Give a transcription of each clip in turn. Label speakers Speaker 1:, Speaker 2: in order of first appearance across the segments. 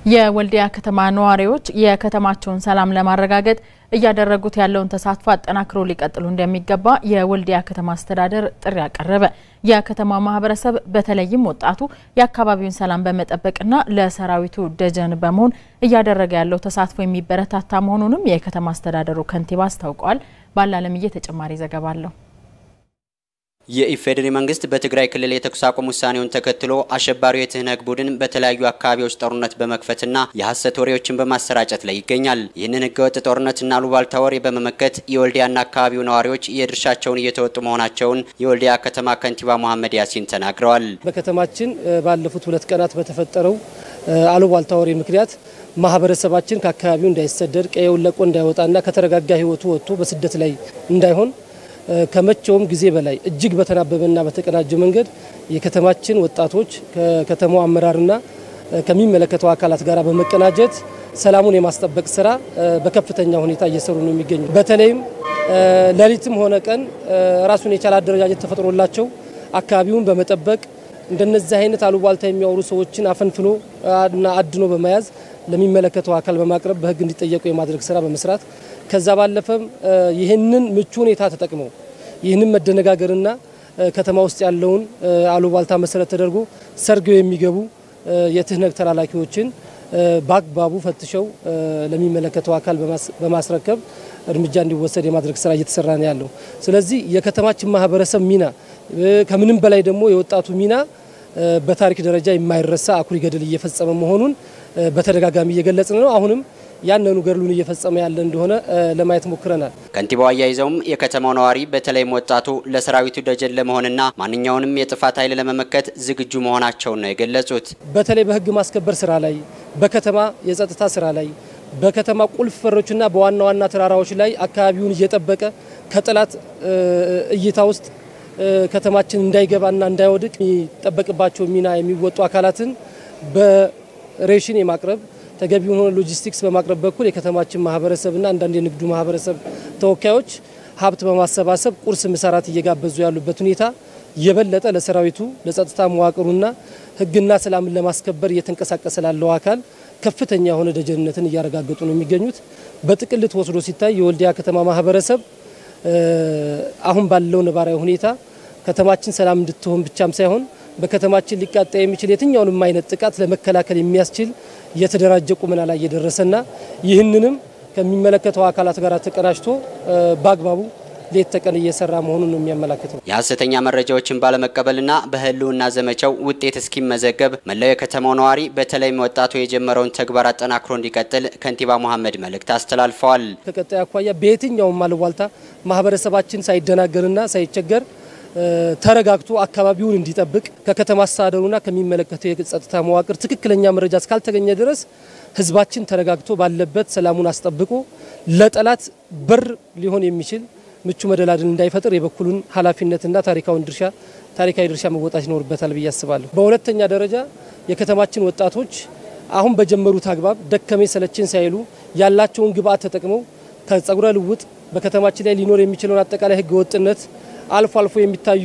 Speaker 1: የወልዲያ ከተማ ነዋሪዎች የከተማቸውን ሰላም ለማረጋገጥ እያደረጉት ያለውን ተሳትፎ አጠናክሮ ሊቀጥሉ እንደሚገባ የወልዲያ ከተማ አስተዳደር ጥሪ አቀረበ። የከተማው ማህበረሰብ በተለይም ወጣቱ የአካባቢውን ሰላም በመጠበቅና ለሰራዊቱ ደጀን በመሆን እያደረገ ያለው ተሳትፎ የሚበረታታ መሆኑንም የከተማ አስተዳደሩ ከንቲባ አስታውቀዋል። ባላለምዬ ተጨማሪ ዘገባ አለው።
Speaker 2: የኢፌዴሪ መንግስት በትግራይ ክልል የተኩስ አቁም ውሳኔውን ተከትሎ አሸባሪው የትህነግ ቡድን በተለያዩ አካባቢዎች ጦርነት በመክፈትና የሐሰት ወሬዎችን በማሰራጨት ላይ ይገኛል። ይህንን ህገወጥ ጦርነትና አሉባልታ ወሬ በመመከት የወልዲያና አካባቢው ነዋሪዎች የድርሻቸውን እየተወጡ መሆናቸውን የወልዲያ ከተማ ከንቲባ መሐመድ ያሲን ተናግረዋል።
Speaker 3: በከተማችን ባለፉት ሁለት ቀናት በተፈጠረው አሉባልታ ወሬ ምክንያት ማህበረሰባችን ከአካባቢው እንዳይሰደድ ቀየውን ለቆ እንዳይወጣና ከተረጋጋ ህይወቱ ወጥቶ በስደት ላይ እንዳይሆን ከመቼውም ጊዜ በላይ እጅግ በተናበበና በተቀናጀ መንገድ የከተማችን ወጣቶች ከከተማው አመራርና ከሚመለከተው አካላት ጋር በመቀናጀት ሰላሙን የማስጠበቅ ስራ በከፍተኛ ሁኔታ እየሰሩ ነው የሚገኙ። በተለይም ሌሊትም ሆነ ቀን ራሱን የቻለ አደረጃጀት ተፈጥሮላቸው አካባቢውን በመጠበቅ እንደነዚህ አይነት አሉባልታ የሚያወሩ ሰዎችን አፈንፍኖ እና አድኖ በመያዝ ለሚመለከተው አካል በማቅረብ በህግ እንዲጠየቁ የማድረግ ስራ በመስራት ከዛ ባለፈም ይህንን ምቹ ሁኔታ ተጠቅመው ይህንን መደነጋገርና ከተማ ውስጥ ያለውን አሉባልታ መሰረት ተደርጎ ሰርገው የሚገቡ የትህነግ ተላላኪዎችን በአግባቡ ፈትሸው ለሚመለከተው አካል በማስረከብ እርምጃ እንዲወሰድ የማድረግ ስራ እየተሰራ ነው ያለው። ስለዚህ የከተማችን ማህበረሰብ ሚና ከምንም በላይ ደግሞ የወጣቱ ሚና በታሪክ ደረጃ የማይረሳ አኩሪ ገድል እየፈጸመ መሆኑን በተደጋጋሚ እየገለጽን ነው። አሁንም ያንኑ ገድሉን እየፈጸመ ያለ እንደሆነ ለማየት ሞክረናል።
Speaker 2: ከንቲባው አያይዘውም የከተማው ነዋሪ በተለይም ወጣቱ ለሰራዊቱ ደጀን ለመሆንና ማንኛውንም የጥፋት ኃይል ለመመከት ዝግጁ መሆናቸውን ነው የገለጹት።
Speaker 3: በተለይ በህግ ማስከበር ስራ ላይ፣ በከተማ የጸጥታ ስራ ላይ፣ በከተማ ቁልፍ በሮችና በዋና ዋና ተራራዎች ላይ አካባቢውን እየጠበቀ ከጠላት እይታ ውስጥ ከተማችን እንዳይገባና እንዳይወድቅ የሚጠበቅባቸው ሚና የሚወጡ አካላትን በሬሽን የማቅረብ ተገቢውን ሆነ ሎጂስቲክስ በማቅረብ በኩል የከተማችን ማህበረሰብና አንዳንድ የንግዱ ማህበረሰብ ተወካዮች ሀብት በማሰባሰብ ቁርስ ምሳራት እየጋበዙ ያሉበት ሁኔታ የበለጠ ለሰራዊቱ ለጸጥታ መዋቅሩና ህግና ሰላምን ለማስከበር እየተንቀሳቀሰ ላለው አካል ከፍተኛ የሆነ ደጀንነትን እያረጋገጡ ነው የሚገኙት። በጥቅል ተወስዶ ሲታይ የወልዲያ ከተማ ማህበረሰብ አሁን ባለው ነባራዊ ሁኔታ ከተማችን ሰላም እንድትሆን ብቻም ሳይሆን በከተማችን ሊቃጣ የሚችል የትኛውንም አይነት ጥቃት ለመከላከል የሚያስችል የተደራጀ ቁመና ላይ የደረሰና ይህንንም ከሚመለከተው አካላት ጋር ተቀናጅቶ በአግባቡ ሌት ተቀን እየሰራ መሆኑን ነው የሚያመላክተው።
Speaker 2: የሀሰተኛ መረጃዎችን ባለመቀበልና በህልውና ዘመቻው ውጤት እስኪመዘገብ መላው የከተማው ነዋሪ በተለይም ወጣቱ የጀመረውን ተግባር አጠናክሮ እንዲቀጥል ከንቲባ መሐመድ መልእክት አስተላልፈዋል።
Speaker 3: ከቀጣይ አኳያ በየትኛውም አሉባልታ ማህበረሰባችን ሳይደናገርና ሳይቸገር ተረጋግቶ አካባቢውን እንዲጠብቅ ከከተማ አስተዳደሩና ከሚመለከተው የጸጥታ መዋቅር ትክክለኛ መረጃ እስካልተገኘ ድረስ ህዝባችን ተረጋግቶ ባለበት ሰላሙን አስጠብቆ ለጠላት በር ሊሆን የሚችል ምቹ መደላድል እንዳይፈጥር የበኩሉን ኃላፊነትና ታሪካውን ድርሻ ታሪካዊ ድርሻ መወጣት ይኖርበታል ብዬ አስባለሁ። በሁለተኛ ደረጃ የከተማችን ወጣቶች አሁን በጀመሩት አግባብ ደከመኝ ሰለችን ሳይሉ ያላቸውን ግብአት ተጠቅመው ከጸጉረ ልውጥ በከተማችን ላይ ሊኖር የሚችለውን አጠቃላይ ህገ ወጥነት አልፎ አልፎ የሚታዩ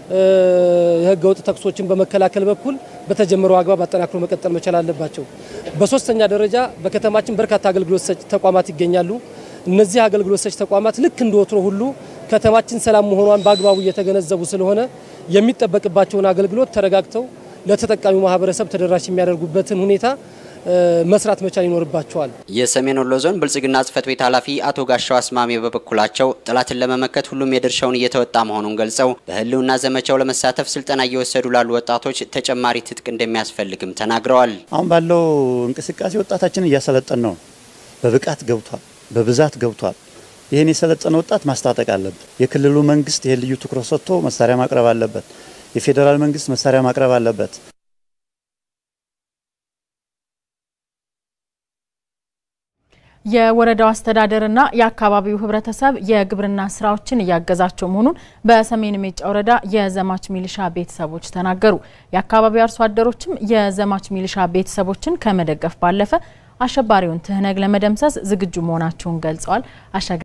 Speaker 3: የህገ ወጥ ተኩሶችን በመከላከል በኩል በተጀመረው አግባብ አጠናክሮ መቀጠል መቻል አለባቸው። በሶስተኛ ደረጃ በከተማችን በርካታ አገልግሎት ሰጪ ተቋማት ይገኛሉ። እነዚህ አገልግሎት ሰጪ ተቋማት ልክ እንደ ወትሮ ሁሉ ከተማችን ሰላም መሆኗን በአግባቡ እየተገነዘቡ ስለሆነ የሚጠበቅባቸውን አገልግሎት ተረጋግተው ለተጠቃሚው ማህበረሰብ ተደራሽ የሚያደርጉበትን ሁኔታ መስራት መቻል ይኖርባቸዋል።
Speaker 2: የሰሜን ወሎ ዞን ብልጽግና ጽህፈት ቤት ኃላፊ አቶ ጋሻው አስማሚ በበኩላቸው ጠላትን ለመመከት ሁሉም የድርሻውን እየተወጣ መሆኑን ገልጸው በህልውና ዘመቻው ለመሳተፍ ስልጠና እየወሰዱ ላሉ ወጣቶች ተጨማሪ ትጥቅ እንደሚያስፈልግም ተናግረዋል።
Speaker 4: አሁን ባለው እንቅስቃሴ ወጣታችን እያሰለጠን ነው። በብቃት ገብቷል፣ በብዛት ገብቷል። ይህን የሰለጠነ ወጣት ማስታጠቅ አለበት። የክልሉ መንግስት ይህን ልዩ ትኩረት ሰጥቶ መሳሪያ ማቅረብ አለበት። የፌዴራል መንግስት መሳሪያ ማቅረብ አለበት።
Speaker 1: የወረዳው አስተዳደርና የአካባቢው ህብረተሰብ የግብርና ስራዎችን እያገዛቸው መሆኑን በሰሜን ሜጫ ወረዳ የዘማች ሚሊሻ ቤተሰቦች ተናገሩ። የአካባቢው አርሶ አደሮችም የዘማች ሚሊሻ ቤተሰቦችን ከመደገፍ ባለፈ አሸባሪውን ትህነግ ለመደምሰስ ዝግጁ መሆናቸውን ገልጸዋል።